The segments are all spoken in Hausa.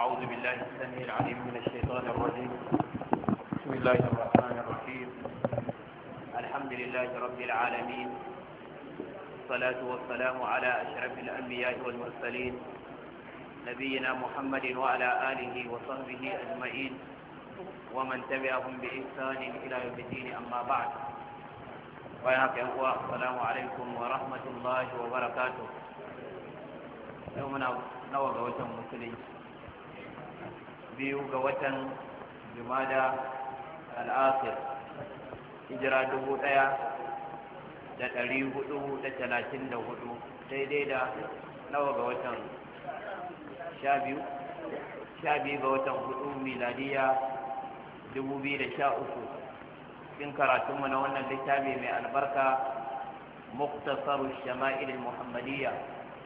أعوذ بالله السميع العليم من الشيطان الرجيم بسم الله الرحمن الرحيم الحمد لله رب العالمين الصلاة والسلام على أشرف الأنبياء والمرسلين نبينا محمد وعلى آله وصحبه أجمعين ومن تبعهم بإحسان إلى يوم الدين أما بعد وياك أخوة السلام عليكم ورحمة الله وبركاته يومنا نوى قوة مسلم biyu ga watan jumada al'asir hijira dubu ɗaya da ɗari hudu da talatin da hudu daidai da nawa ga watan sha biyu sha biyu ga watan hudu miladiya dubu biyu da sha uku cikin karatunmu na wannan littafi mai albarka muktasaru shama'il muhammadiyya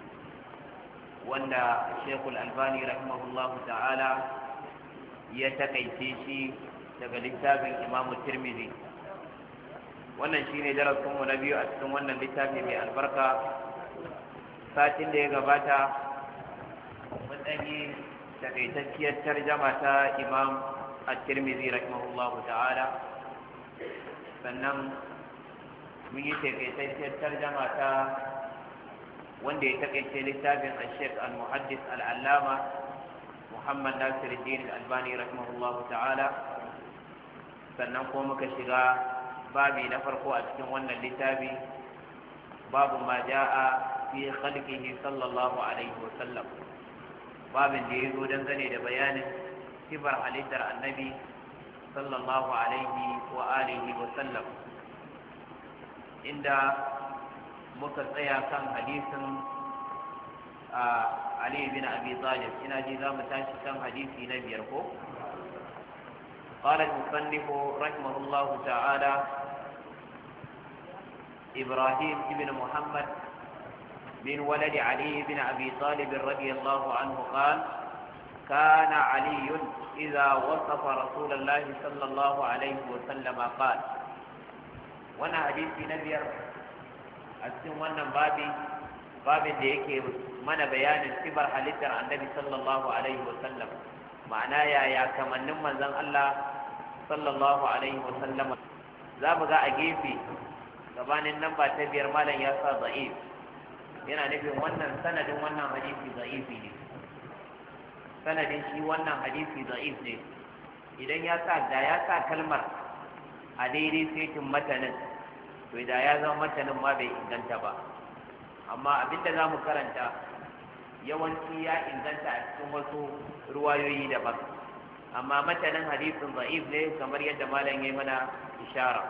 wanda shekul albani rahimahullahu ta'ala ya takaice shi daga littafin imamu tirmidhi wannan shine darasinmu na biyu a cikin wannan littafi mai albarka satin da ya gabata mun ɗanyi takaitacciyar tarjama ta imam at-tirmidhi rahimahullahu ta'ala sannan mun yi takaitacciyar tarjama ta wanda ya takaice littafin al-sheikh al-muhaddis al-allama Muhammad Nasiruddin Al-Albani rahimahullah ta'ala sannan kuma muka shiga babi na farko a cikin wannan littafi babu ma ja'a fi khalqihi sallallahu alaihi wa sallam babin da yazo dangane da bayanin sifar halittar annabi sallallahu alaihi wa alihi wa sallam inda muka tsaya kan hadisin علي بن أبي طالب إن جزام تاشي كم حديثي نبي يركو قال المصنف رحمه الله تعالى إبراهيم بن محمد من ولد علي بن أبي طالب رضي الله عنه قال كان علي إذا وصف رسول الله صلى الله عليه وسلم قال وانا حديثي نبي أسلم وانا بابي babin da yake mana bayanin sibar halittar annabi sallallahu alaihi wasallam ma'ana yaya kamannin manzon Allah sallallahu alaihi wasallam za mu ga a gefe gabanin nan ba ta biyar malam ya sa za'if yana nufin wannan sanadin wannan hadisi za'ifi ne sanadin shi wannan hadisi za'if ne idan ya sa da ya sa kalmar a daidai setin matanin to da ya zama matanin ma bai inganta ba amma abinda za mu karanta yawanci ya inganta a cikin wasu ruwayoyi daban amma matanin hadisin za'if ne kamar yadda malam ya mana ishara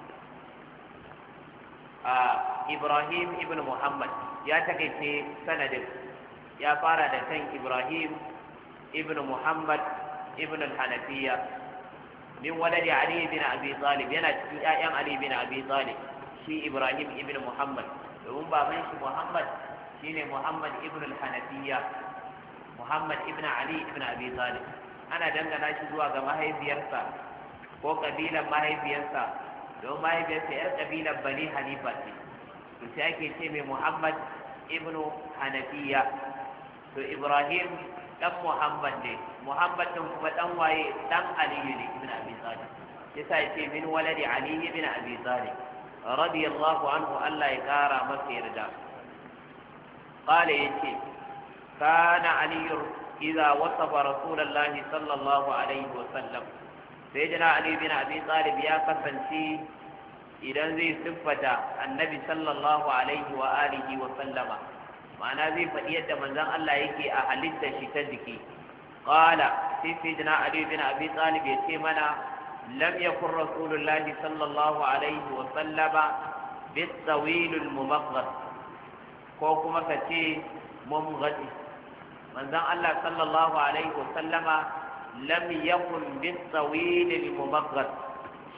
a ibrahim ibn muhammad ya takaice sanadin ya fara da kan ibrahim ibn muhammad ibn al-hanafiya min waladi ali bin abi talib yana cikin ƴaƴan ali bin abi talib shi ibrahim ibn muhammad domin baban shi Muhammad shine Muhammad ibn al-Hanafiya Muhammad ibn Ali ibn Abi Talib ana dangana shi zuwa ga mahaifiyarsa ko kabilan mahaifiyarsa don mahaifiyarsa yar kabilan Bani Hanifa ce to sai ake ce mai Muhammad ibn Hanafiya to Ibrahim dan Muhammad ne Muhammad din kuma dan waye dan Ali ne ibn Abi Talib yasa yace min waladi Ali ibn Abi Talib رضي الله عنه ألا يكارى مسير دا قال يتي كان علي إذا وصف رسول الله صلى الله عليه وسلم سيدنا علي بن أبي طالب يا قسنتي إذا زي صفة النبي صلى الله عليه وآله وسلم معنى زي فدية من ذن الله يكي أهلت شتدكي قال سيدنا علي بن أبي طالب يتي منا لم يكن رسول الله صلى الله عليه وسلم بالطويل الممغط كوكما كتي ممغط من ذا الله صلى الله عليه وسلم لم يكن بالطويل الممغط